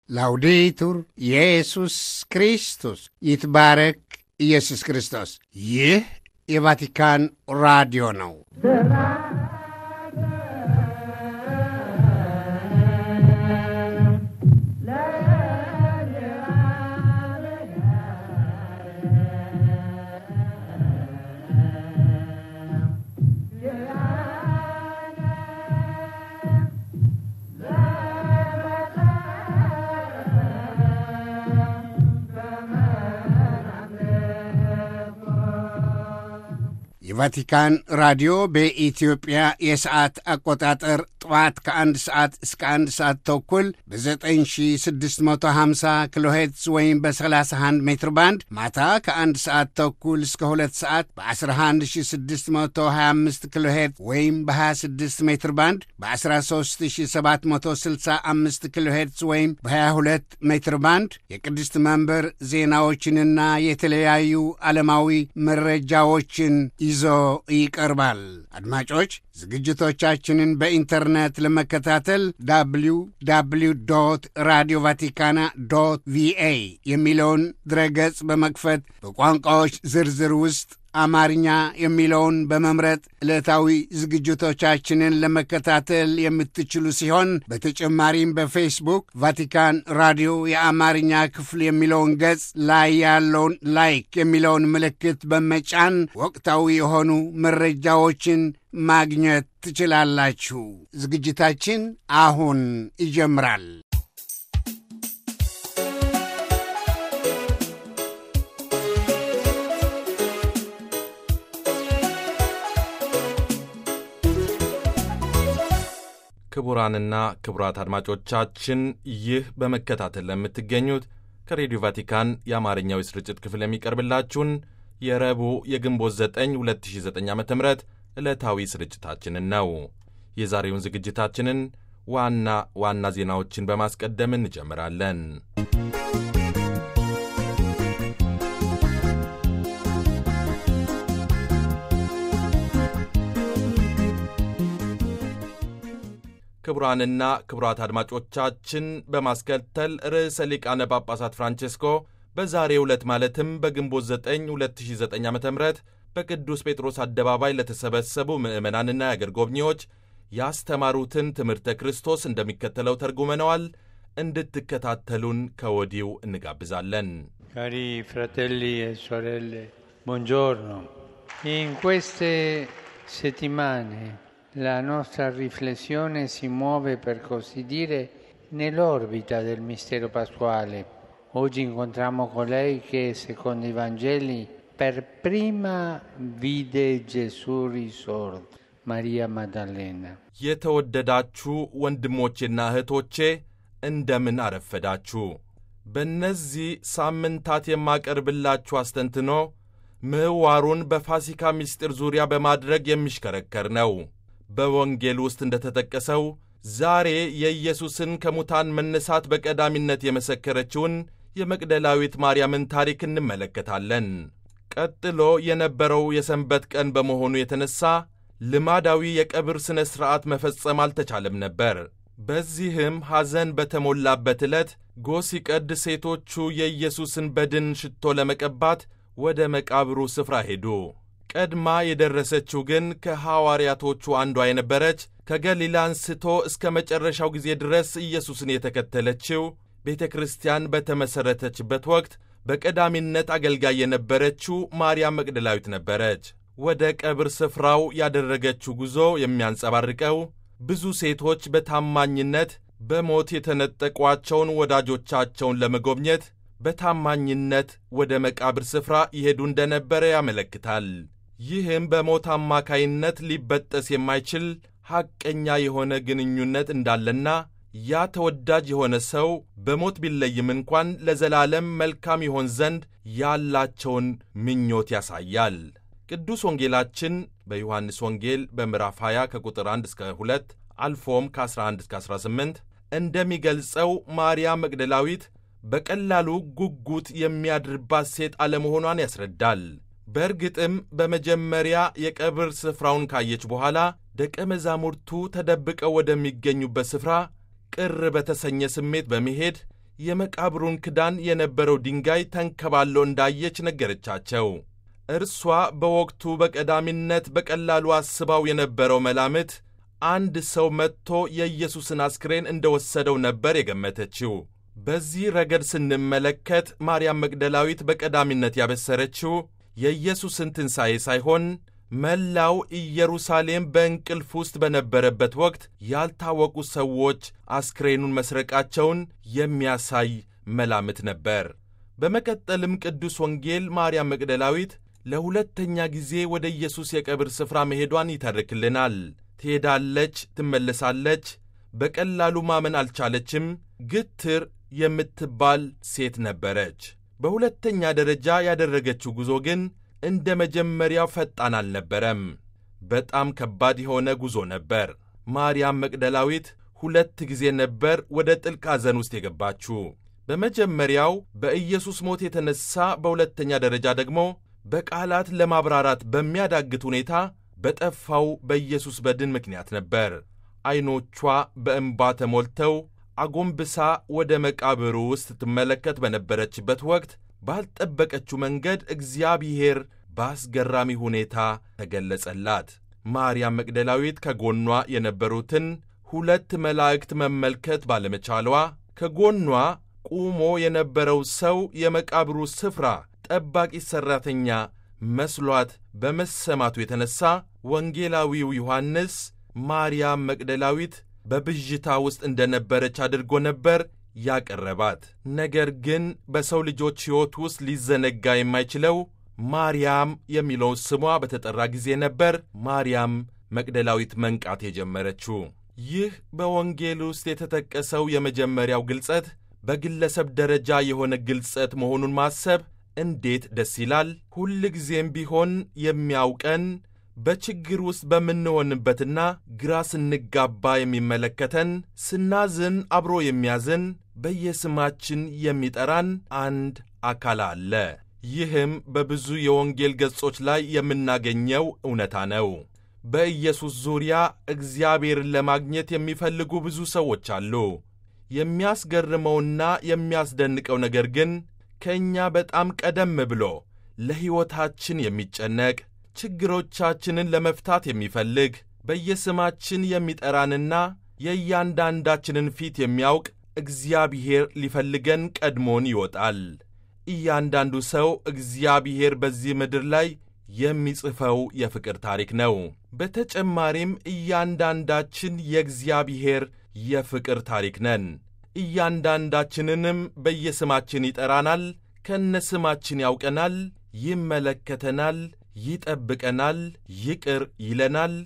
ላውዴቱር ኢየሱስ ክርስቶስ ይትባረክ ኢየሱስ ክርስቶስ። ይህ የቫቲካን ራዲዮ ነው። የቫቲካን ራዲዮ በኢትዮጵያ የሰዓት አቆጣጠር ጠዋት ከአንድ ሰዓት እስከ አንድ ሰዓት ተኩል በ9650 ኪሎ ሄርትዝ ወይም በ31 ሜትር ባንድ ማታ ከአንድ ሰዓት ተኩል እስከ ሁለት ሰዓት በ11625 ኪሎ ሄርትዝ ወይም በ26 ሜትር ባንድ በ13765 ኪሎ ሄርትዝ ወይም በ22 ሜትር ባንድ የቅድስት መንበር ዜናዎችንና የተለያዩ ዓለማዊ መረጃዎችን ይዞ ይቀርባል። አድማጮች ዝግጅቶቻችንን በኢንተርኔት ለመከታተል ዳብሊው ዳብሊው ዶት ራዲዮ ቫቲካና ዶት ቪኤ የሚለውን ድረገጽ በመክፈት በቋንቋዎች ዝርዝር ውስጥ አማርኛ የሚለውን በመምረጥ ዕለታዊ ዝግጅቶቻችንን ለመከታተል የምትችሉ ሲሆን በተጨማሪም በፌስቡክ ቫቲካን ራዲዮ የአማርኛ ክፍል የሚለውን ገጽ ላይ ያለውን ላይክ የሚለውን ምልክት በመጫን ወቅታዊ የሆኑ መረጃዎችን ማግኘት ትችላላችሁ። ዝግጅታችን አሁን ይጀምራል። ክቡራንና ክቡራት አድማጮቻችን ይህ በመከታተል ለምትገኙት ከሬዲዮ ቫቲካን የአማርኛው የስርጭት ክፍል የሚቀርብላችሁን የረቡዕ የግንቦት 9 2009 ዓ ም ዕለታዊ ስርጭታችንን ነው። የዛሬውን ዝግጅታችንን ዋና ዋና ዜናዎችን በማስቀደም እንጀምራለን። ክቡራንና ክቡራት አድማጮቻችን በማስከተል ርዕሰ ሊቃነ ጳጳሳት ፍራንቼስኮ በዛሬው ዕለት ማለትም በግንቦት 9 2009 ዓ ም በቅዱስ ጴጥሮስ አደባባይ ለተሰበሰቡ ምዕመናንና የአገር ጎብኚዎች ያስተማሩትን ትምህርተ ክርስቶስ እንደሚከተለው ተርጉመነዋል። እንድትከታተሉን ከወዲሁ እንጋብዛለን። ካሪ ፍራቴሊ e sorelle buongiorno in queste settimane la nostra riflessione si muove per così dire nell'orbita del mistero pasquale. Oggi incontriamo colei che secondo i Vangeli per prima vide Gesù risorto, Maria Maddalena. የተወደዳችሁ ወንድሞቼና እህቶቼ እንደምን አረፈዳችሁ። በእነዚህ ሳምንታት የማቀርብላችሁ አስተንትኖ ምህዋሩን በፋሲካ ምስጢር ዙሪያ በማድረግ የሚሽከረከር ነው። በወንጌል ውስጥ እንደተጠቀሰው ዛሬ የኢየሱስን ከሙታን መነሳት በቀዳሚነት የመሰከረችውን የመቅደላዊት ማርያምን ታሪክ እንመለከታለን። ቀጥሎ የነበረው የሰንበት ቀን በመሆኑ የተነሣ ልማዳዊ የቀብር ሥነ ሥርዓት መፈጸም አልተቻለም ነበር። በዚህም ሐዘን በተሞላበት ዕለት ጎህ ሲቀድ ሴቶቹ የኢየሱስን በድን ሽቶ ለመቀባት ወደ መቃብሩ ስፍራ ሄዱ። ቀድማ የደረሰችው ግን ከሐዋርያቶቹ አንዷ የነበረች ከገሊላ አንስቶ እስከ መጨረሻው ጊዜ ድረስ ኢየሱስን የተከተለችው ቤተ ክርስቲያን በተመሠረተችበት ወቅት በቀዳሚነት አገልጋይ የነበረችው ማርያም መቅደላዊት ነበረች። ወደ ቀብር ስፍራው ያደረገችው ጉዞ የሚያንጸባርቀው ብዙ ሴቶች በታማኝነት በሞት የተነጠቋቸውን ወዳጆቻቸውን ለመጎብኘት በታማኝነት ወደ መቃብር ስፍራ ይሄዱ እንደነበረ ያመለክታል። ይህም በሞት አማካይነት ሊበጠስ የማይችል ሐቀኛ የሆነ ግንኙነት እንዳለና ያ ተወዳጅ የሆነ ሰው በሞት ቢለይም እንኳን ለዘላለም መልካም ይሆን ዘንድ ያላቸውን ምኞት ያሳያል። ቅዱስ ወንጌላችን በዮሐንስ ወንጌል በምዕራፍ 20 ከቁጥር 1 እስከ 2 አልፎም ከ11 እስከ 18 እንደሚገልጸው ማርያም መግደላዊት በቀላሉ ጉጉት የሚያድርባት ሴት አለመሆኗን ያስረዳል። በእርግጥም በመጀመሪያ የቀብር ስፍራውን ካየች በኋላ ደቀ መዛሙርቱ ተደብቀው ወደሚገኙበት ስፍራ ቅር በተሰኘ ስሜት በመሄድ የመቃብሩን ክዳን የነበረው ድንጋይ ተንከባሎ እንዳየች ነገረቻቸው። እርሷ በወቅቱ በቀዳሚነት በቀላሉ አስባው የነበረው መላምት አንድ ሰው መጥቶ የኢየሱስን አስክሬን እንደወሰደው ነበር የገመተችው። በዚህ ረገድ ስንመለከት ማርያም መግደላዊት በቀዳሚነት ያበሰረችው የኢየሱስን ትንሣኤ ሳይሆን መላው ኢየሩሳሌም በእንቅልፍ ውስጥ በነበረበት ወቅት ያልታወቁ ሰዎች አስክሬኑን መስረቃቸውን የሚያሳይ መላምት ነበር። በመቀጠልም ቅዱስ ወንጌል ማርያም መግደላዊት ለሁለተኛ ጊዜ ወደ ኢየሱስ የቀብር ስፍራ መሄዷን ይተርክልናል። ትሄዳለች፣ ትመለሳለች። በቀላሉ ማመን አልቻለችም። ግትር የምትባል ሴት ነበረች። በሁለተኛ ደረጃ ያደረገችው ጉዞ ግን እንደ መጀመሪያው ፈጣን አልነበረም። በጣም ከባድ የሆነ ጉዞ ነበር። ማርያም መቅደላዊት ሁለት ጊዜ ነበር ወደ ጥልቅ ሐዘን ውስጥ የገባችው። በመጀመሪያው በኢየሱስ ሞት የተነሣ፣ በሁለተኛ ደረጃ ደግሞ በቃላት ለማብራራት በሚያዳግት ሁኔታ በጠፋው በኢየሱስ በድን ምክንያት ነበር። ዐይኖቿ በእንባ ተሞልተው አጎንብሳ ወደ መቃብሩ ውስጥ ትመለከት በነበረችበት ወቅት ባልጠበቀችው መንገድ እግዚአብሔር በአስገራሚ ሁኔታ ተገለጸላት። ማርያም መቅደላዊት ከጎኗ የነበሩትን ሁለት መላእክት መመልከት ባለመቻሏ ከጎኗ ቁሞ የነበረው ሰው የመቃብሩ ስፍራ ጠባቂ ሠራተኛ መስሏት በመሰማቱ የተነሣ ወንጌላዊው ዮሐንስ ማርያም መቅደላዊት በብዥታ ውስጥ እንደነበረች አድርጎ ነበር ያቀረባት። ነገር ግን በሰው ልጆች ሕይወት ውስጥ ሊዘነጋ የማይችለው ማርያም የሚለው ስሟ በተጠራ ጊዜ ነበር ማርያም መቅደላዊት መንቃት የጀመረችው። ይህ በወንጌል ውስጥ የተጠቀሰው የመጀመሪያው ግልጸት በግለሰብ ደረጃ የሆነ ግልጸት መሆኑን ማሰብ እንዴት ደስ ይላል! ሁልጊዜም ቢሆን የሚያውቀን በችግር ውስጥ በምንሆንበትና ግራ ስንጋባ የሚመለከተን፣ ስናዝን አብሮ የሚያዝን፣ በየስማችን የሚጠራን አንድ አካል አለ። ይህም በብዙ የወንጌል ገጾች ላይ የምናገኘው እውነታ ነው። በኢየሱስ ዙሪያ እግዚአብሔርን ለማግኘት የሚፈልጉ ብዙ ሰዎች አሉ። የሚያስገርመውና የሚያስደንቀው ነገር ግን ከእኛ በጣም ቀደም ብሎ ለሕይወታችን የሚጨነቅ ችግሮቻችንን ለመፍታት የሚፈልግ በየስማችን የሚጠራንና የእያንዳንዳችንን ፊት የሚያውቅ እግዚአብሔር ሊፈልገን ቀድሞን ይወጣል። እያንዳንዱ ሰው እግዚአብሔር በዚህ ምድር ላይ የሚጽፈው የፍቅር ታሪክ ነው። በተጨማሪም እያንዳንዳችን የእግዚአብሔር የፍቅር ታሪክ ነን። እያንዳንዳችንንም በየስማችን ይጠራናል፣ ከነስማችን ያውቀናል፣ ይመለከተናል፣ ይጠብቀናል፣ ይቅር ይለናል፣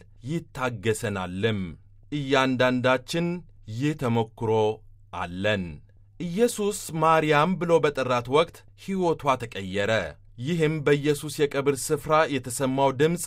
ይታገሰናልም። እያንዳንዳችን ይህ ተሞክሮ አለን። ኢየሱስ ማርያም ብሎ በጠራት ወቅት ሕይወቷ ተቀየረ። ይህም በኢየሱስ የቀብር ስፍራ የተሰማው ድምፅ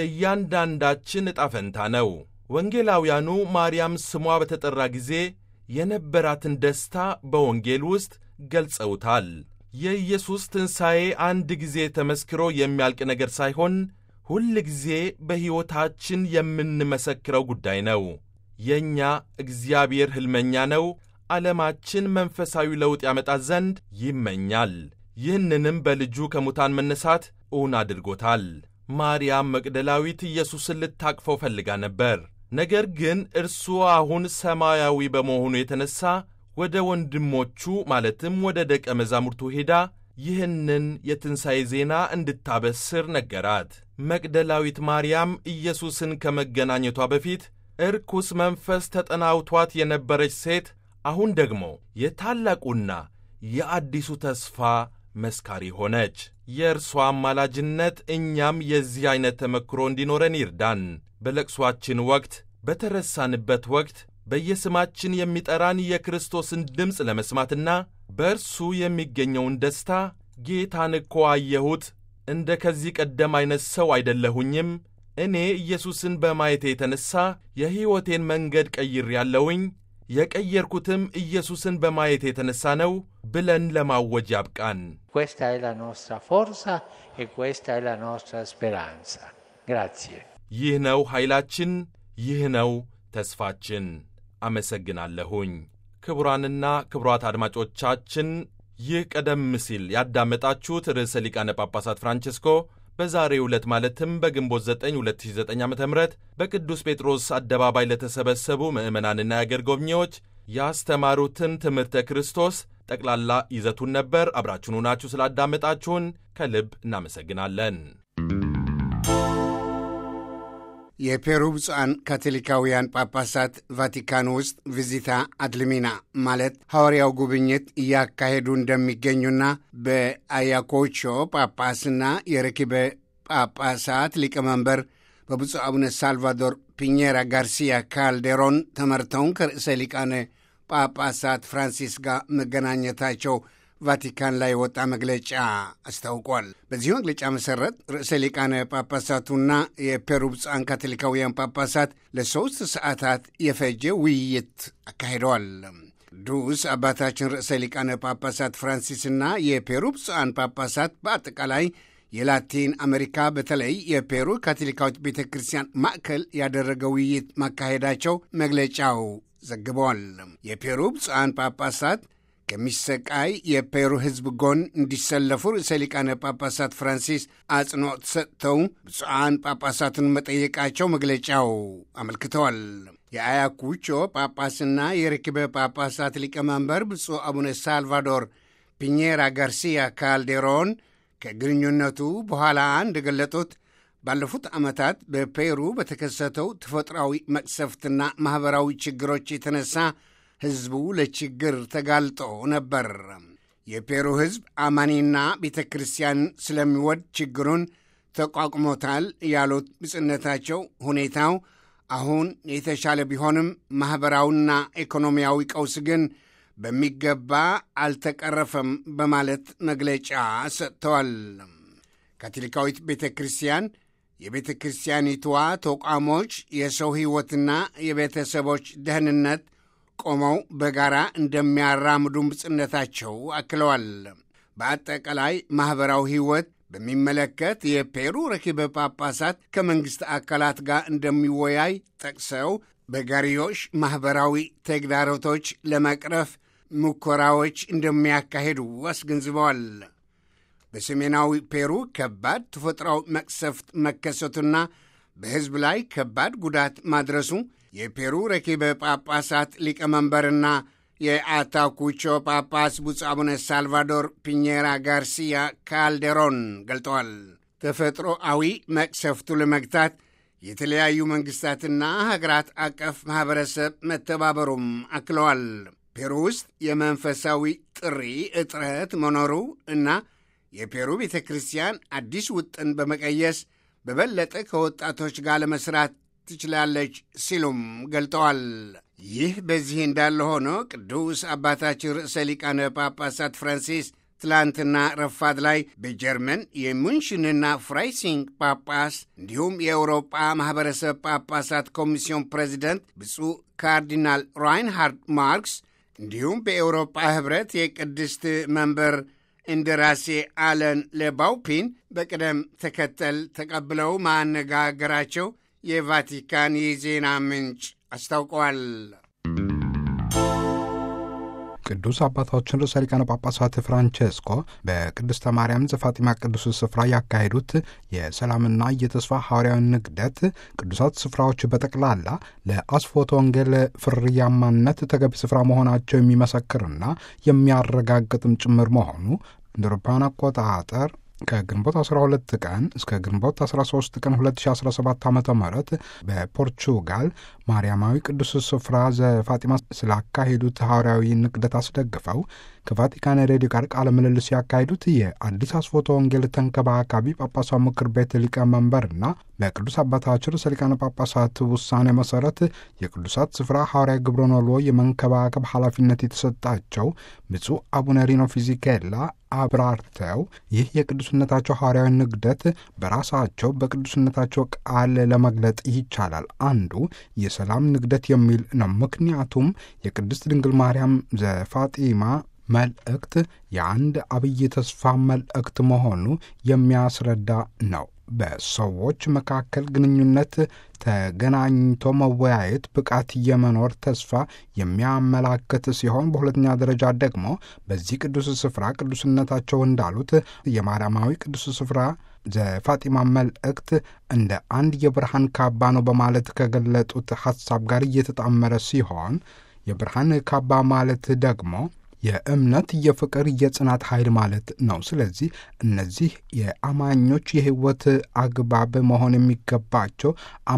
የእያንዳንዳችን ዕጣ ፈንታ ነው። ወንጌላውያኑ ማርያም ስሟ በተጠራ ጊዜ የነበራትን ደስታ በወንጌል ውስጥ ገልጸውታል። የኢየሱስ ትንሣኤ አንድ ጊዜ ተመስክሮ የሚያልቅ ነገር ሳይሆን ሁል ጊዜ በሕይወታችን የምንመሰክረው ጉዳይ ነው። የእኛ እግዚአብሔር ሕልመኛ ነው። ዓለማችን መንፈሳዊ ለውጥ ያመጣ ዘንድ ይመኛል። ይህንንም በልጁ ከሙታን መነሳት እውን አድርጎታል። ማርያም መቅደላዊት ኢየሱስን ልታቅፈው ፈልጋ ነበር። ነገር ግን እርሱ አሁን ሰማያዊ በመሆኑ የተነሣ ወደ ወንድሞቹ ማለትም ወደ ደቀ መዛሙርቱ ሄዳ ይህንን የትንሣኤ ዜና እንድታበስር ነገራት። መቅደላዊት ማርያም ኢየሱስን ከመገናኘቷ በፊት እርኩስ መንፈስ ተጠናውቷት የነበረች ሴት አሁን ደግሞ የታላቁና የአዲሱ ተስፋ መስካሪ ሆነች። የእርሷ አማላጅነት እኛም የዚህ ዐይነት ተመክሮ እንዲኖረን ይርዳን። በለቅሷችን ወቅት፣ በተረሳንበት ወቅት በየስማችን የሚጠራን የክርስቶስን ድምፅ ለመስማትና በእርሱ የሚገኘውን ደስታ ጌታን እኮ አየሁት፣ እንደ ከዚህ ቀደም ዐይነት ሰው አይደለሁኝም፣ እኔ ኢየሱስን በማየቴ የተነሣ የሕይወቴን መንገድ ቀይሬአለሁኝ የቀየርኩትም ኢየሱስን በማየት የተነሣ ነው ብለን ለማወጅ ያብቃን። Questa è la nostra forza e questa è la nostra speranza. Grazie. ይህ ነው ኃይላችን፣ ይህ ነው ተስፋችን። አመሰግናለሁኝ። ክቡራንና ክቡራት አድማጮቻችን ይህ ቀደም ሲል ያዳመጣችሁት ርዕሰ ሊቃነ ጳጳሳት ፍራንቼስኮ በዛሬው ዕለት ማለትም በግንቦት 9 2009 ዓ ም በቅዱስ ጴጥሮስ አደባባይ ለተሰበሰቡ ምዕመናንና የአገር ጎብኚዎች ያስተማሩትን ትምህርተ ክርስቶስ ጠቅላላ ይዘቱን ነበር። አብራችሁን ሆናችሁ ስላዳመጣችሁን ከልብ እናመሰግናለን። የፔሩ ብፁዓን ካቶሊካውያን ጳጳሳት ቫቲካን ውስጥ ቪዚታ አድልሚና ማለት ሐዋርያው ጉብኝት እያካሄዱ እንደሚገኙና በአያኮቾ ጳጳስና የረኪበ ጳጳሳት ሊቀመንበር በብፁዕ አቡነ ሳልቫዶር ፒኘራ ጋርሲያ ካልዴሮን ተመርተውን ከርዕሰ ሊቃነ ጳጳሳት ፍራንሲስ ጋር መገናኘታቸው ቫቲካን ላይ የወጣ መግለጫ አስታውቋል። በዚህ መግለጫ መሠረት ርዕሰ ሊቃነ ጳጳሳቱና የፔሩ ብፁዓን ካቶሊካውያን ጳጳሳት ለሦስት ሰዓታት የፈጀ ውይይት አካሂደዋል። ቅዱስ አባታችን ርዕሰ ሊቃነ ጳጳሳት ፍራንሲስና የፔሩ ብፁዓን ጳጳሳት በአጠቃላይ የላቲን አሜሪካ በተለይ የፔሩ ካቶሊካዊት ቤተ ክርስቲያን ማዕከል ያደረገ ውይይት ማካሄዳቸው መግለጫው ዘግበዋል። የፔሩ ብፁዓን ጳጳሳት ከሚሰቃይ የፔሩ ሕዝብ ጎን እንዲሰለፉ ርዕሰ ሊቃነ ጳጳሳት ፍራንሲስ አጽንዖት ሰጥተው ብፁዓን ጳጳሳቱን መጠየቃቸው መግለጫው አመልክተዋል። የአያኩቾ ጳጳስና የርክበ ጳጳሳት ሊቀመንበር ብፁዕ አቡነ ሳልቫዶር ፒኘራ ጋርሲያ ካልዴሮን ከግንኙነቱ በኋላ እንደገለጡት ባለፉት ዓመታት በፔሩ በተከሰተው ተፈጥሯዊ መቅሰፍትና ማኅበራዊ ችግሮች የተነሳ ሕዝቡ ለችግር ተጋልጦ ነበር። የፔሩ ሕዝብ አማኒና ቤተ ክርስቲያን ስለሚወድ ችግሩን ተቋቁሞታል ያሉት ብጽነታቸው ሁኔታው አሁን የተሻለ ቢሆንም ማኅበራዊና ኢኮኖሚያዊ ቀውስ ግን በሚገባ አልተቀረፈም በማለት መግለጫ ሰጥተዋል። ካቶሊካዊት ቤተ ክርስቲያን የቤተ ክርስቲያኒቷ ተቋሞች የሰው ሕይወትና የቤተሰቦች ደህንነት ቆመው በጋራ እንደሚያራምዱ ብጽነታቸው አክለዋል። በአጠቃላይ ማኅበራዊ ሕይወት በሚመለከት የፔሩ ረኪበ ጳጳሳት ከመንግሥት አካላት ጋር እንደሚወያይ ጠቅሰው በጋሪዮሽ ማኅበራዊ ተግዳሮቶች ለመቅረፍ ሙከራዎች እንደሚያካሂዱ አስገንዝበዋል። በሰሜናዊ ፔሩ ከባድ ተፈጥሯዊ መቅሰፍት መከሰቱና በሕዝብ ላይ ከባድ ጉዳት ማድረሱ የፔሩ ረኪበ ጳጳሳት ሊቀመንበርና የአታኩቾ ጳጳስ ብፁዕ አቡነ ሳልቫዶር ፒኘራ ጋርሲያ ካልዴሮን ገልጠዋል። ተፈጥሮአዊ መቅሰፍቱ ለመግታት የተለያዩ መንግሥታትና ሀገራት አቀፍ ማኅበረሰብ መተባበሩም አክለዋል። ፔሩ ውስጥ የመንፈሳዊ ጥሪ እጥረት መኖሩ እና የፔሩ ቤተ ክርስቲያን አዲስ ውጥን በመቀየስ በበለጠ ከወጣቶች ጋር ለመሥራት ትችላለች ሲሉም ገልጠዋል። ይህ በዚህ እንዳለ ሆኖ ቅዱስ አባታችን ርዕሰ ሊቃነ ጳጳሳት ፍራንሲስ ትላንትና ረፋድ ላይ በጀርመን የሙንሽንና ፍራይሲንግ ጳጳስ እንዲሁም የአውሮጳ ማኅበረሰብ ጳጳሳት ኮሚስዮን ፕሬዚደንት ብፁዕ ካርዲናል ራይንሃርድ ማርክስ እንዲሁም በኤውሮጳ ኅብረት የቅድስት መንበር እንደራሴ አለን ለባውፒን በቅደም ተከተል ተቀብለው ማነጋገራቸው የቫቲካን የዜና ምንጭ አስታውቀዋል። ቅዱስ አባታችን ርዕሰ ሊቃነ ጳጳሳት ፍራንቼስኮ በቅድስተ ማርያም ዘፋጢማ ቅዱስ ስፍራ ያካሄዱት የሰላምና የተስፋ ሐዋርያዊ ንግደት ቅዱሳት ስፍራዎች በጠቅላላ ለአስፎተ ወንጌል ፍርያማነት ተገቢ ስፍራ መሆናቸው የሚመሰክርና የሚያረጋግጥም ጭምር መሆኑ እንደ አውሮፓውያን አቆጣጠር ከግንቦት 12 ቀን እስከ ግንቦት 13 ቀን 2017 ዓ ም በፖርቹጋል ማርያማዊ ቅዱስ ስፍራ ዘፋጢማ ስላካሄዱት ሐዋርያዊ ንቅደት አስደግፈው ከቫቲካን ሬዲዮ ጋር ቃለ ምልልስ ያካሄዱት የአዲስ አስፎተ ወንጌል ተንከባካቢ ጳጳሳት ምክር ቤት ሊቀመንበርና በቅዱስ አባታችን ርዕሰ ሊቃነ ጳጳሳት ውሳኔ መሰረት የቅዱሳት ስፍራ ሐዋርያዊ ግብረ ኖሎ የመንከባከብ ኃላፊነት የተሰጣቸው ብፁዕ አቡነ ሪኖ ፊዚኬላ አብራርተው ይህ የቅዱስነታቸው ሐዋርያዊ ንግደት በራሳቸው በቅዱስነታቸው ቃል ለመግለጥ ይቻላል። አንዱ የሰላም ንግደት የሚል ነው። ምክንያቱም የቅድስት ድንግል ማርያም ዘፋጢማ መልእክት የአንድ አብይ ተስፋ መልእክት መሆኑ የሚያስረዳ ነው በሰዎች መካከል ግንኙነት ተገናኝቶ መወያየት ብቃት የመኖር ተስፋ የሚያመላክት ሲሆን በሁለተኛ ደረጃ ደግሞ በዚህ ቅዱስ ስፍራ ቅዱስነታቸው እንዳሉት የማርያማዊ ቅዱስ ስፍራ ዘፋጢማ መልእክት እንደ አንድ የብርሃን ካባ ነው በማለት ከገለጡት ሐሳብ ጋር እየተጣመረ ሲሆን የብርሃን ካባ ማለት ደግሞ የእምነት፣ የፍቅር፣ የጽናት ኃይል ማለት ነው። ስለዚህ እነዚህ የአማኞች የሕይወት አግባብ መሆን የሚገባቸው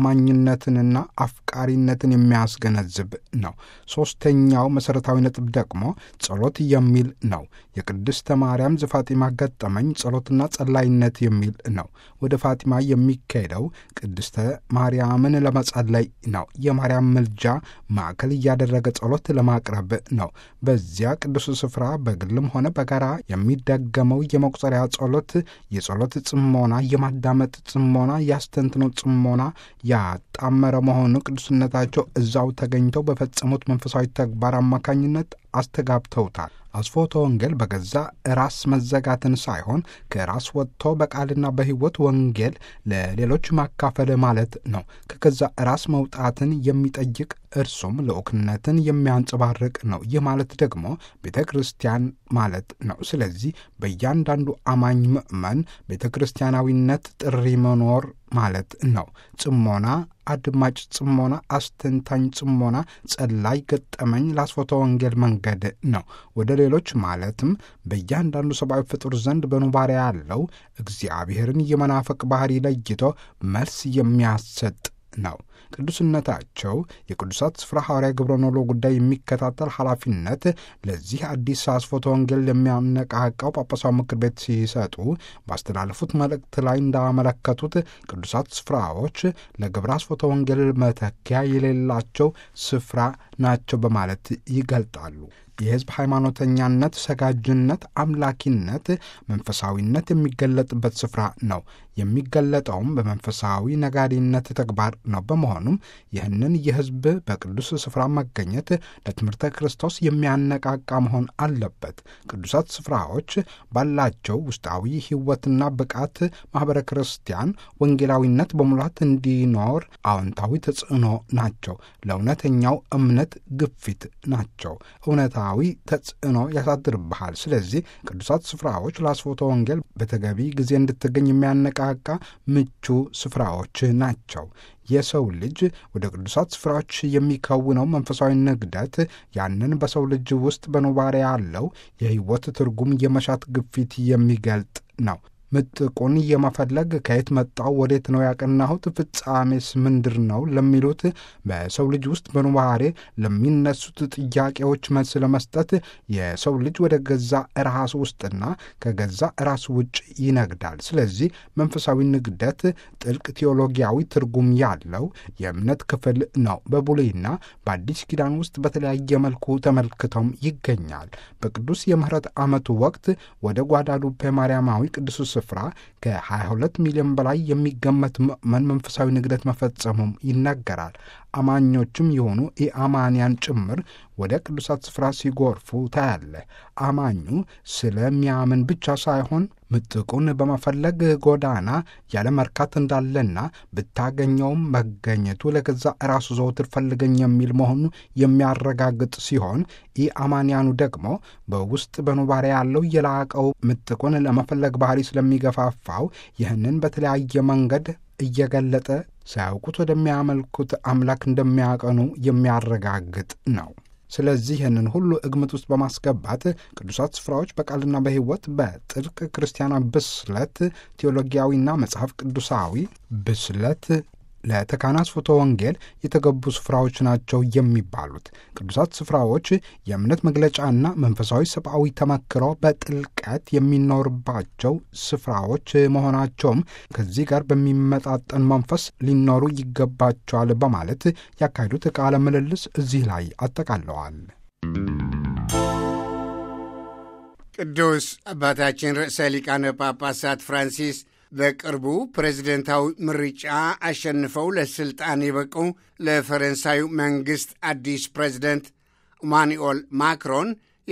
አማኝነትንና አፍቃሪነትን የሚያስገነዝብ ነው። ሦስተኛው መሠረታዊ ነጥብ ደግሞ ጸሎት የሚል ነው። የቅድስተ ማርያም ዘፋጢማ ገጠመኝ ጸሎትና ጸላይነት የሚል ነው። ወደ ፋጢማ የሚካሄደው ቅድስተ ማርያምን ለመጸለይ ነው። የማርያም ምልጃ ማዕከል እያደረገ ጸሎት ለማቅረብ ነው። በዚያ ቅዱስ ስፍራ በግልም ሆነ በጋራ የሚደገመው የመቁጠሪያ ጸሎት የጸሎት ጽሞና፣ የማዳመጥ ጽሞና፣ ያስተንትኖ ጽሞና ያጣመረ መሆኑ ቅዱስነታቸው እዛው ተገኝተው በፈጸሙት መንፈሳዊ ተግባር አማካኝነት አስተጋብተውታል። አስፎተ ወንጌል በገዛ ራስ መዘጋትን ሳይሆን ከራስ ወጥቶ በቃልና በሕይወት ወንጌል ለሌሎች ማካፈል ማለት ነው። ከገዛ ራስ መውጣትን የሚጠይቅ እርሱም ልዑክነትን የሚያንጸባርቅ ነው። ይህ ማለት ደግሞ ቤተ ክርስቲያን ማለት ነው። ስለዚህ በእያንዳንዱ አማኝ ምዕመን ቤተ ክርስቲያናዊነት ጥሪ መኖር ማለት ነው። ጽሞና፣ አድማጭ ጽሞና፣ አስተንታኝ ጽሞና፣ ጸላይ ገጠመኝ ለአስፎተ ወንጌል መንገድ ነው። ወደ ሌሎች ማለትም በእያንዳንዱ ሰብአዊ ፍጡር ዘንድ በኑባሪያ ያለው እግዚአብሔርን የመናፈቅ ባህሪ ለይቶ መልስ የሚያሰጥ ነው። ቅዱስነታቸው የቅዱሳት ስፍራ ሐዋርያ ግብረ ኖሎ ጉዳይ የሚከታተል ኃላፊነት ለዚህ አዲስ አስፎተ ወንጌል የሚያነቃቃው ጳጳሳዊ ምክር ቤት ሲሰጡ ባስተላለፉት መልእክት ላይ እንዳመለከቱት ቅዱሳት ስፍራዎች ለግብረ አስፎተ ወንጌል መተኪያ የሌላቸው ስፍራ ናቸው በማለት ይገልጣሉ። የሕዝብ ሃይማኖተኛነት፣ ሰጋጅነት፣ አምላኪነት፣ መንፈሳዊነት የሚገለጥበት ስፍራ ነው። የሚገለጠውም በመንፈሳዊ ነጋዴነት ተግባር ነው። በመሆኑም ይህንን የሕዝብ በቅዱስ ስፍራ መገኘት ለትምህርተ ክርስቶስ የሚያነቃቃ መሆን አለበት። ቅዱሳት ስፍራዎች ባላቸው ውስጣዊ ሕይወትና ብቃት ማኅበረ ክርስቲያን ወንጌላዊነት በሙላት እንዲኖር አዎንታዊ ተጽዕኖ ናቸው። ለእውነተኛው እምነት ግፊት ናቸው። እውነታዊ ተጽዕኖ ያሳድርብሃል። ስለዚህ ቅዱሳት ስፍራዎች ለአስፎተ ወንጌል በተገቢ ጊዜ እንድትገኝ የሚያነቃቃ ምቹ ስፍራዎች ናቸው። የሰው ልጅ ወደ ቅዱሳት ስፍራዎች የሚከውነው መንፈሳዊ ንግደት ያንን በሰው ልጅ ውስጥ በኑባሬ ያለው የሕይወት ትርጉም የመሻት ግፊት የሚገልጥ ነው። ምጥቁን የመፈለግ ከየት መጣው፣ ወዴት ነው ያቀናሁት፣ ፍጻሜስ ምንድር ነው ለሚሉት በሰው ልጅ ውስጥ በኑባሬ ለሚነሱት ጥያቄዎች መልስ ለመስጠት የሰው ልጅ ወደ ገዛ ራሱ ውስጥና ከገዛ ራሱ ውጭ ይነግዳል። ስለዚህ መንፈሳዊ ንግደት ጥልቅ ቴዎሎጊያዊ ትርጉም ያለው የእምነት ክፍል ነው። በብሉይና በአዲስ ኪዳን ውስጥ በተለያየ መልኩ ተመልክተውም ይገኛል። በቅዱስ የምህረት ዓመቱ ወቅት ወደ ጓዳሉፔ ማርያማዊ ቅዱስ ስፍራ ከ22 ሚሊዮን በላይ የሚገመት ምዕመን መንፈሳዊ ንግደት መፈጸሙም ይነገራል። አማኞችም የሆኑ ኢአማንያን ጭምር ወደ ቅዱሳት ስፍራ ሲጎርፉ ታያለ። አማኙ ስለሚያምን ብቻ ሳይሆን ምጥቁን በመፈለግ ጎዳና ያለ መርካት እንዳለና ብታገኘውም መገኘቱ ለገዛ ራሱ ዘውትር ፈልገኝ የሚል መሆኑ የሚያረጋግጥ ሲሆን ኢአማንያኑ ደግሞ በውስጥ በኑባሬ ያለው የላቀው ምጥቁን ለመፈለግ ባህሪ ስለሚገፋፋው ይህንን በተለያየ መንገድ እየገለጠ ሳያውቁት ወደሚያመልኩት አምላክ እንደሚያቀኑ የሚያረጋግጥ ነው። ስለዚህ ይህንን ሁሉ ግምት ውስጥ በማስገባት ቅዱሳት ስፍራዎች በቃልና በሕይወት በጥልቅ ክርስቲያናዊ ብስለት ቴዎሎጊያዊና መጽሐፍ ቅዱሳዊ ብስለት ለተካና አስፎተ ወንጌል የተገቡ ስፍራዎች ናቸው የሚባሉት ቅዱሳት ስፍራዎች የእምነት መግለጫና መንፈሳዊ ሰብአዊ ተመክሮ በጥልቀት የሚኖርባቸው ስፍራዎች መሆናቸውም ከዚህ ጋር በሚመጣጠን መንፈስ ሊኖሩ ይገባቸዋል በማለት ያካሄዱት ቃለ ምልልስ እዚህ ላይ አጠቃለዋል። ቅዱስ አባታችን ርዕሰ ሊቃነ ጳጳሳት ፍራንሲስ በቅርቡ ፕሬዝደንታዊ ምርጫ አሸንፈው ለስልጣን የበቁ ለፈረንሳዩ መንግሥት አዲስ ፕሬዝደንት ኢማኑኤል ማክሮን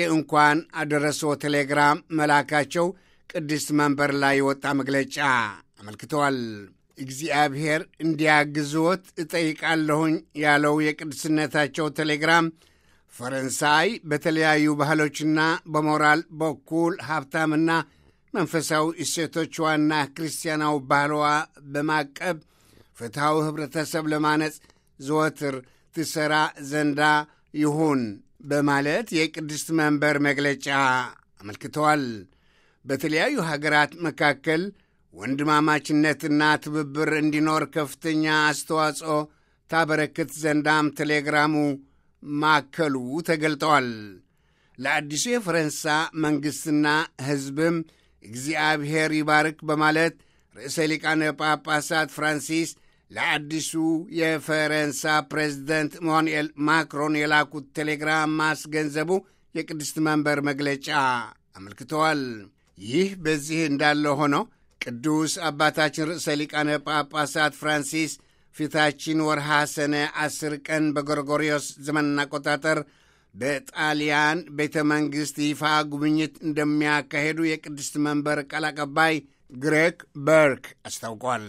የእንኳን አደረሶ ቴሌግራም መላካቸው ቅድስት መንበር ላይ የወጣ መግለጫ አመልክተዋል። እግዚአብሔር እንዲያግዝዎት እጠይቃለሁኝ ያለው የቅድስነታቸው ቴሌግራም ፈረንሳይ በተለያዩ ባህሎችና በሞራል በኩል ሀብታምና መንፈሳዊ እሴቶቿና ክርስቲያናዊ ባህልዋ በማቀብ ፍትሐዊ ኅብረተሰብ ለማነጽ ዘወትር ትሠራ ዘንዳ ይሁን በማለት የቅድስት መንበር መግለጫ አመልክተዋል። በተለያዩ ሀገራት መካከል ወንድማማችነትና ትብብር እንዲኖር ከፍተኛ አስተዋጽኦ ታበረክት ዘንዳም ቴሌግራሙ ማከሉ ተገልጠዋል። ለአዲሱ የፈረንሳ መንግሥትና ሕዝብም እግዚአብሔር ይባርክ በማለት ርዕሰ ሊቃነ ጳጳሳት ፍራንሲስ ለአዲሱ የፈረንሳ ፕሬዝደንት ኢማኑኤል ማክሮን የላኩት ቴሌግራም ማስገንዘቡ የቅድስት መንበር መግለጫ አመልክተዋል። ይህ በዚህ እንዳለ ሆኖ ቅዱስ አባታችን ርዕሰ ሊቃነ ጳጳሳት ፍራንሲስ ፊታችን ወርሃ ሰኔ ዐሥር ቀን በጎርጎሪዮስ ዘመን አቆጣጠር በጣሊያን ቤተ መንግሥት ይፋ ጉብኝት እንደሚያካሄዱ የቅድስት መንበር ቃል አቀባይ ግሬግ በርክ አስታውቋል።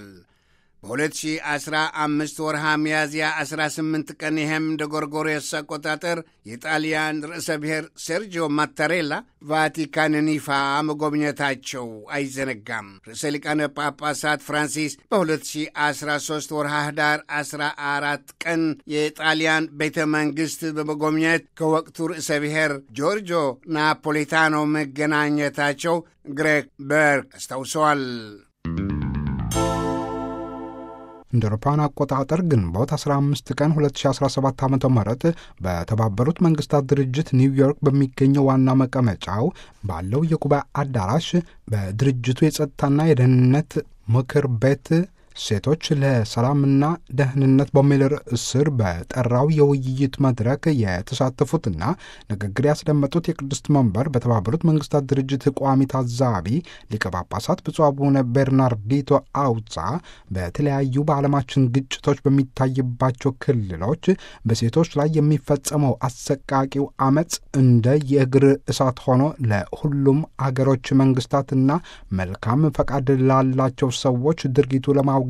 በ2015 ወርሃ ሚያዝያ 18 ቀን ይህም እንደ ጎርጎሮስ አቆጣጠር የጣሊያን ርዕሰ ብሔር ሴርጂዮ ማታሬላ ቫቲካንን ይፋ መጎብኘታቸው አይዘነጋም። ርዕሰ ሊቃነ ጳጳሳት ፍራንሲስ በ2013 ወርሃ ህዳር 14 ቀን የጣሊያን ቤተ መንግሥት በመጎብኘት ከወቅቱ ርዕሰ ብሔር ጆርጆ ናፖሊታኖ መገናኘታቸው ግሬግ በርክ አስታውሰዋል። እንደ አውሮፓውያን አቆጣጠር ግንቦት 15 ቀን 2017 ዓ ም በተባበሩት መንግስታት ድርጅት ኒውዮርክ በሚገኘው ዋና መቀመጫው ባለው የጉባኤ አዳራሽ በድርጅቱ የጸጥታና የደህንነት ምክር ቤት ሴቶች ለሰላምና ደህንነት በሚል ርዕስ ስር በጠራው የውይይት መድረክ የተሳተፉትና ንግግር ያስደመጡት የቅድስት መንበር በተባበሩት መንግስታት ድርጅት ቋሚ ታዛቢ ሊቀ ጳጳሳት ብፁዕ አቡነ ቤርናርዲቶ አውጻ በተለያዩ በዓለማችን ግጭቶች በሚታይባቸው ክልሎች በሴቶች ላይ የሚፈጸመው አሰቃቂው አመፅ እንደ የእግር እሳት ሆኖ ለሁሉም አገሮች መንግስታትና መልካም ፈቃድ ላላቸው ሰዎች ድርጊቱ ለማውገዝና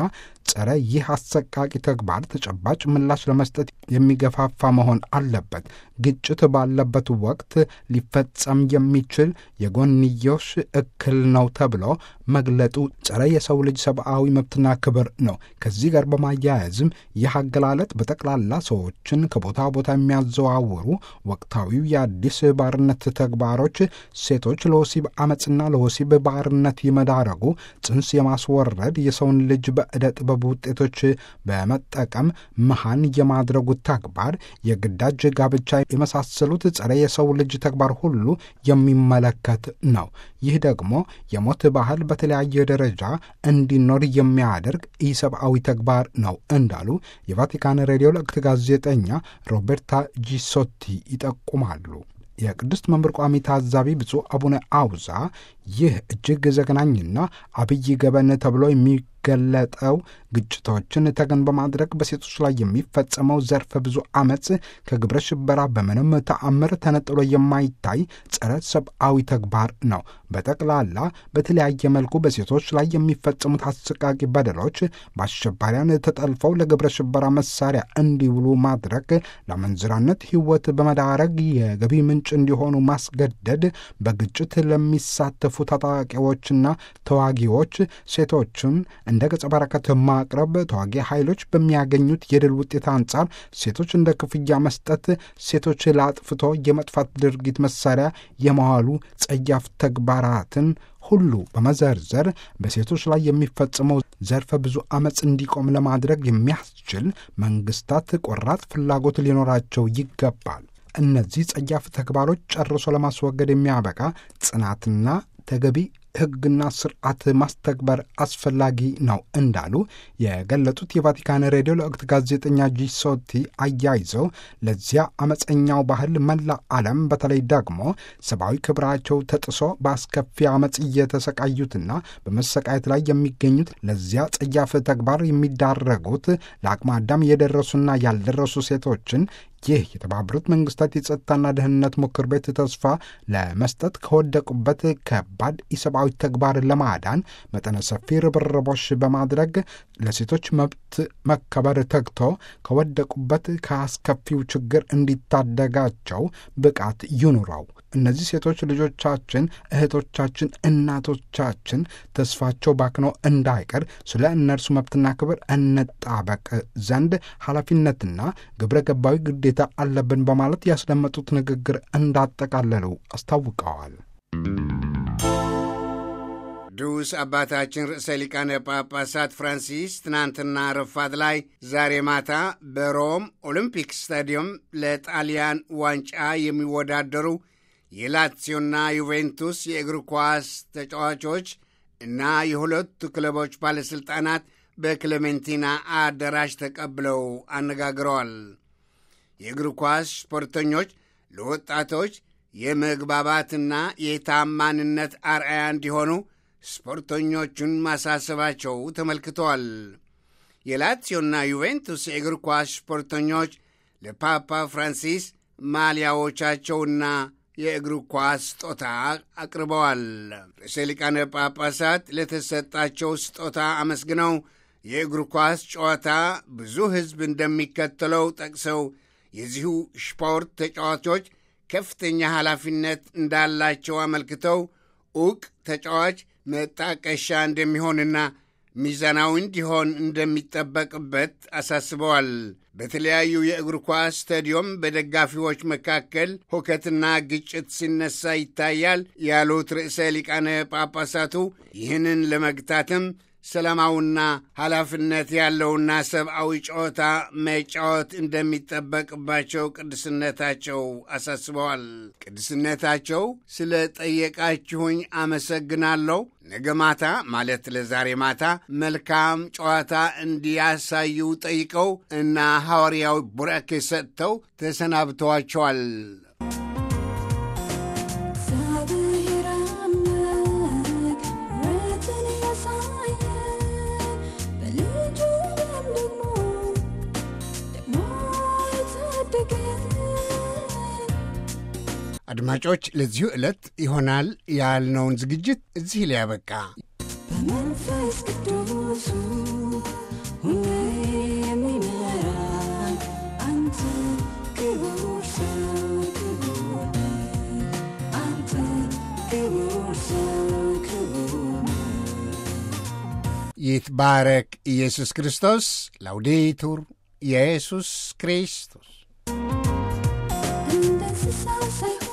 ጸረ ይህ አሰቃቂ ተግባር ተጨባጭ ምላሽ ለመስጠት የሚገፋፋ መሆን አለበት። ግጭት ባለበት ወቅት ሊፈጸም የሚችል የጎንዮሽ እክል ነው ተብሎ መግለጡ ጸረ የሰው ልጅ ሰብአዊ መብትና ክብር ነው። ከዚህ ጋር በማያያዝም ይህ አገላለጥ በጠቅላላ ሰዎችን ከቦታ ቦታ የሚያዘዋውሩ ወቅታዊው የአዲስ ባርነት ተግባሮች ሴቶች ለወሲብ አመፅና ለወሲብ ባርነት ይመዳረጉ፣ ጽንስ የማስወረድ የሰውን ልጅ በዕደ ጥበብ ውጤቶች በመጠቀም መሃን የማድረጉ ተግባር፣ የግዳጅ ጋብቻ የመሳሰሉት ጸረ የሰው ልጅ ተግባር ሁሉ የሚመለከት ነው። ይህ ደግሞ የሞት ባህል በተለያየ ደረጃ እንዲኖር የሚያደርግ ኢሰብአዊ ተግባር ነው እንዳሉ የቫቲካን ሬዲዮ ለቅት ጋዜጠኛ ሮቤርታ ጂሶቲ ይጠቁማሉ። የቅድስት መንበር ቋሚ ታዛቢ ብፁዕ አቡነ አውዛ ይህ እጅግ ዘግናኝና አብይ ገበን ተብሎ የሚገለጠው ግጭቶችን ተገን በማድረግ በሴቶች ላይ የሚፈጸመው ዘርፈ ብዙ አመፅ ከግብረ ሽበራ በምንም ተአምር ተነጥሎ የማይታይ ጸረ ሰብአዊ ተግባር ነው። በጠቅላላ በተለያየ መልኩ በሴቶች ላይ የሚፈጸሙት አሰቃቂ በደሎች በአሸባሪያን ተጠልፈው ለግብረ ሽበራ መሳሪያ እንዲውሉ ማድረግ፣ ለመንዝራነት ሕይወት በመዳረግ የገቢ ምንጭ እንዲሆኑ ማስገደድ፣ በግጭት ለሚሳተፉ ታጣቂዎችና ተዋጊዎች ሴቶችን እንደ ገጸ በረከት ማቅረብ፣ ተዋጊ ኃይሎች በሚያገኙት የድል ውጤት አንጻር ሴቶች እንደ ክፍያ መስጠት፣ ሴቶች ለአጥፍቶ የመጥፋት ድርጊት መሳሪያ የመዋሉ ጸያፍ ተግባራትን ሁሉ በመዘርዘር በሴቶች ላይ የሚፈጽመው ዘርፈ ብዙ አመፅ እንዲቆም ለማድረግ የሚያስችል መንግስታት ቆራጥ ፍላጎት ሊኖራቸው ይገባል። እነዚህ ጸያፍ ተግባሮች ጨርሶ ለማስወገድ የሚያበቃ ጽናትና ተገቢ ሕግና ስርዓት ማስተግበር አስፈላጊ ነው እንዳሉ የገለጹት የቫቲካን ሬዲዮ ለወቅት ጋዜጠኛ ጂሶቲ አያይዘው ለዚያ አመፀኛው ባህል መላ ዓለም በተለይ ደግሞ ሰብአዊ ክብራቸው ተጥሶ በአስከፊ አመፅ እየተሰቃዩትና በመሰቃየት ላይ የሚገኙት ለዚያ ጸያፍ ተግባር የሚዳረጉት ለአቅመ አዳም የደረሱና ያልደረሱ ሴቶችን ይህ የተባበሩት መንግስታት የጸጥታና ደህንነት ምክር ቤት ተስፋ ለመስጠት ከወደቁበት ከባድ ኢሰብአዊ ሰብአዊ ተግባርን ለማዳን መጠነ ሰፊ ርብርቦች በማድረግ ለሴቶች መብት መከበር ተግቶ ከወደቁበት ከአስከፊው ችግር እንዲታደጋቸው ብቃት ይኑረው። እነዚህ ሴቶች ልጆቻችን፣ እህቶቻችን፣ እናቶቻችን ተስፋቸው ባክኖ እንዳይቀር ስለ እነርሱ መብትና ክብር እንጣበቅ ዘንድ ኃላፊነትና ግብረ ገባዊ ግዴታ አለብን በማለት ያስደመጡት ንግግር እንዳጠቃለሉ አስታውቀዋል። ቅዱስ አባታችን ርዕሰ ሊቃነ ጳጳሳት ፍራንሲስ ትናንትና ረፋት ላይ ዛሬ ማታ በሮም ኦሊምፒክ ስታዲየም ለጣሊያን ዋንጫ የሚወዳደሩ የላትሲዮና ዩቬንቱስ የእግር ኳስ ተጫዋቾች እና የሁለቱ ክለቦች ባለሥልጣናት በክሌሜንቲና አዳራሽ ተቀብለው አነጋግረዋል። የእግር ኳስ ስፖርተኞች ለወጣቶች የመግባባትና የታማንነት አርአያ እንዲሆኑ ስፖርተኞቹን ማሳሰባቸው ተመልክተዋል። የላትሲዮና ዩቬንቱስ የእግር ኳስ ስፖርተኞች ለፓፓ ፍራንሲስ ማሊያዎቻቸውና የእግር ኳስ ስጦታ አቅርበዋል። ርዕሰ ሊቃነ ጳጳሳት ለተሰጣቸው ስጦታ አመስግነው የእግር ኳስ ጨዋታ ብዙ ሕዝብ እንደሚከተለው ጠቅሰው የዚሁ ስፖርት ተጫዋቾች ከፍተኛ ኃላፊነት እንዳላቸው አመልክተው ዕውቅ ተጫዋች መጣቀሻ እንደሚሆንና ሚዛናዊ እንዲሆን እንደሚጠበቅበት አሳስበዋል። በተለያዩ የእግር ኳስ ስታዲዮም በደጋፊዎች መካከል ሁከትና ግጭት ሲነሳ ይታያል ያሉት ርዕሰ ሊቃነ ጳጳሳቱ ይህንን ለመግታትም ሰላማዊና ኃላፊነት ያለውና ሰብአዊ ጨዋታ መጫወት እንደሚጠበቅባቸው ቅድስነታቸው አሳስበዋል። ቅድስነታቸው ስለ ጠየቃችሁኝ አመሰግናለሁ። ነገ ማታ ማለት ለዛሬ ማታ መልካም ጨዋታ እንዲያሳዩ ጠይቀው እና ሐዋርያዊ ቡራኬ ሰጥተው ተሰናብተዋቸዋል። አድማጮች፣ ለዚሁ ዕለት ይሆናል ያልነውን ዝግጅት እዚህ ላይ ያበቃ። በመንፈስ ቅዱሱ ሁሌ የሚመራን አንተ ክቡር ሰው ክቡር አንተ ክቡር ሰው ክቡር ይትባረክ ኢየሱስ ክርስቶስ። ላውዴቱር ኢየሱስ ክርስቶስ እንደ እንስሳ ሳይሆን